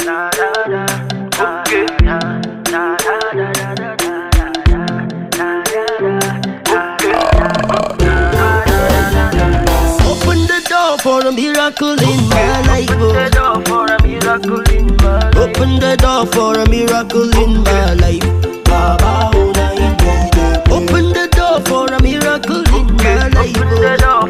Open the door for a miracle in my life. oh. Open the door for a miracle in my life. Baba, oh, na indeed. Open the door for a miracle in my life. oh.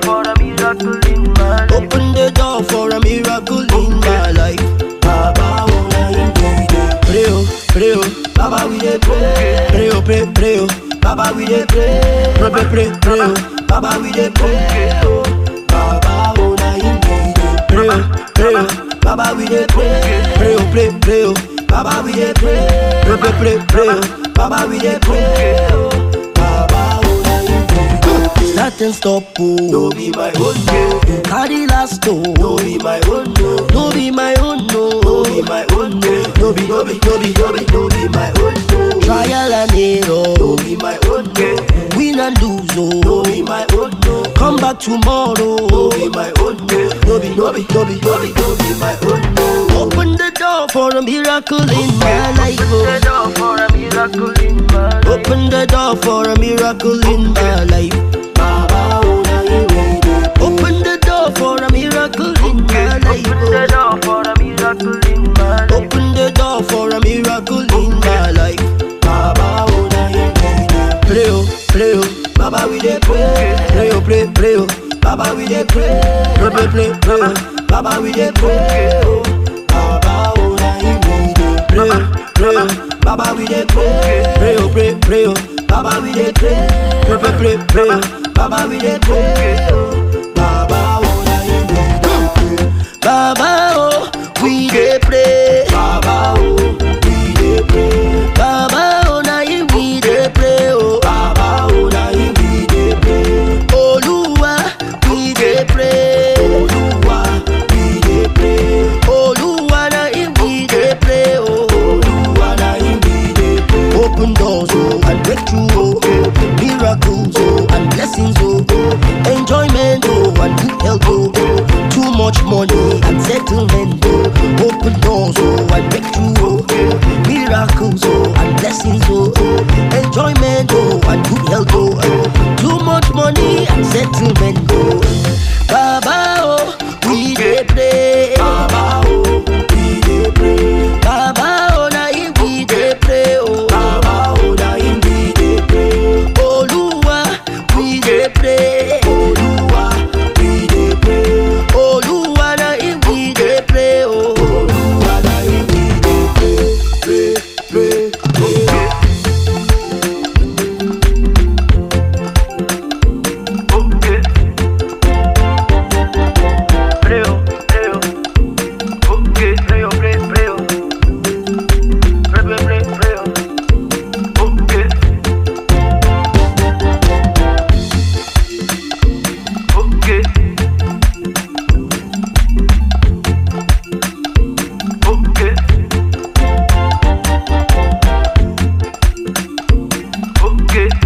Open the door for a miracle in my life. Baba, oh, na indeed. Pray, oh, pray, oh. Baba, we dey pray. Pray, oh, pray, pray, oh. Baba, we dey pray. Pray, pray, pray, pray, oh. Baba, we dey pray. Oh. Baba, oh, na indeed. Pray, oh, pray, oh. Baba, we dey pray. Pray, oh, pray, pray, oh. Baba, we dey pray. Pray, pray, pray, pray, oh. Baba, we dey pray. Oh. Baba, oh, na indeed. Start and stop, oh. No be my own, no. Carry last, oh. No be my own, no. No be my own, no. No be my own, no. No be, no be, no be, no be, no be my own, no. Trial and error. No be my own, no. Win and lose, oh. No be my own, no. Come back tomorrow. No be my own, no. No be, no be, no be, no be, no be my own, no. Open the door for a miracle in my life, oh. Open the door for a miracle in my life. Baba, oh, na you ready. Open the door for a miracle in my life. Oh. Open the door for a miracle in my life. Baba, oh, na you ready. Pray, oh, pray, oh. Baba, we dey pray. Pray, oh, pray, pray, oh. Baba, we dey pray. Pray, pray, pray, pray, oh. Baba, we dey pray. Oh. Baba, oh, na you ready. Pray, oh, pray, oh. Baba, we dey pray. Pray, oh, pray, pray, oh. Baba, we dey pray. Pray, pray, pray, pray, oh. Baba, we dey pray. Oh. Baba, oh, na you ready. Baba, oh, we dey pray. Baba, oh, we dey pray. Baba, oh, na you we dey pray. Oh, Baba, oh, na you we dey pray. Oluwa, we dey pray. Oluwa, we dey pray. Oluwa, na you we dey pray. Oh, Oluwa, na you we dey pray. Open doors, oh, and breakthrough, oh, oh. miracles, oh, and blessings, oh, oh. enjoyment, oh, and good health, oh, oh. too much money and settlement, oh. open doors, oh, and breakthrough, oh, oh. miracles, oh, and blessings, oh, oh. enjoyment, oh, and good health, oh, oh. too much money and settlement, oh. Baba, oh, we dey pray. Baba, oh, we dey pray. Baba, oh, na him we dey pray, oh. Baba, oh, na him we dey pray. Oluwa, we dey pray. Oluwa, we dey pray. Oluwa, na him we dey pray, oh. Oluwa, na him we dey pray, pray, pray, pray. Okay.